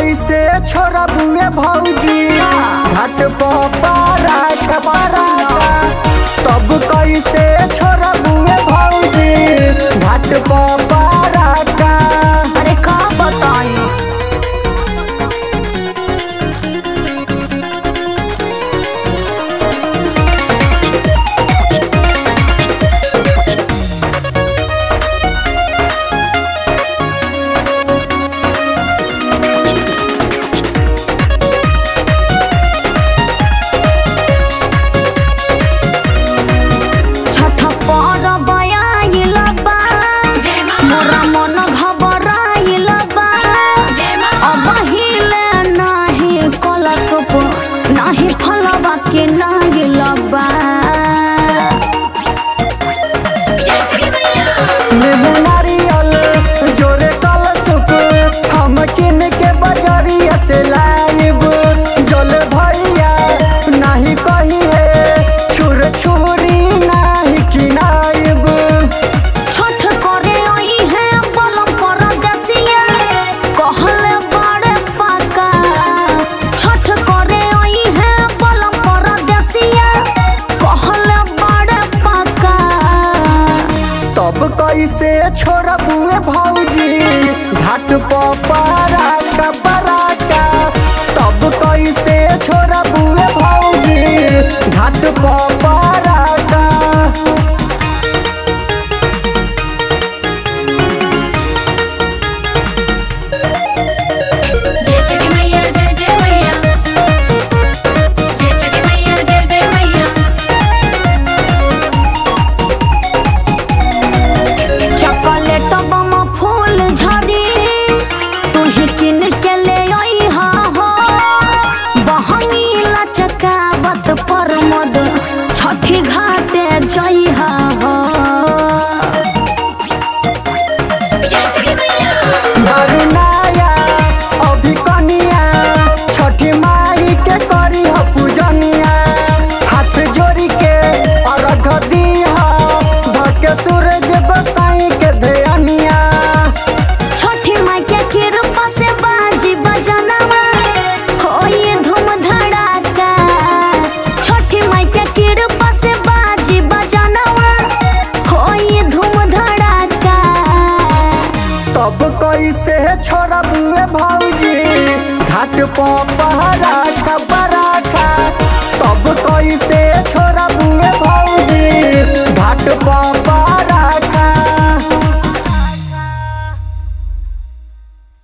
कैसे छोड़ा बुए भौजी घाट पारा कपारा तब कैसे छोड़ा बुए भौजी घाट पारा का अरे का बताई छठ पर बयाइल बा मोरा मन घबराइल बा अब हिले नाही कलशप नाही फलवा के नाइल बा नींबू नारियल जोरे कलशुक हम किन के बजरिया से लाइब जल भैया नहीं कही है छुर छुरी नहीं किनाइब छठ करे आई है बलम पर दसिया कहले बड़े पाका छठ करे आई है बलम पर दसिया कहले बड़े पाका तब कैसे छोड़ बुए भौजी घाट पारा का बराका तब कैसे छोड़ बुए भौजी घाट पारा का जय छठी मैया जय जय मैया जय छठी मैया जय जय मैया चॉकलेट बम फूल झड़ी तू ही किन के ले आई हा हो बहनी लचकावत पर मद छठी घाटे जई हा हो जय छठी मैया धरुनाया अभी कनिया छठी माई के करी ह पूजनिया हाथ जोड़ी के अर्घ दीहा धके सूरज गोसाई के ध्यानिया छठी माई के कृपा से बाजी बजनवा होई धूम धड़ाका छठी माई के कृपा से बाजी बजनवा होई धूम धड़ाका तब कैसे छोड़ा बुए भौजी घाट पहरा का बराखा तब कैसे छोड़ा बुए भौजी घाट पर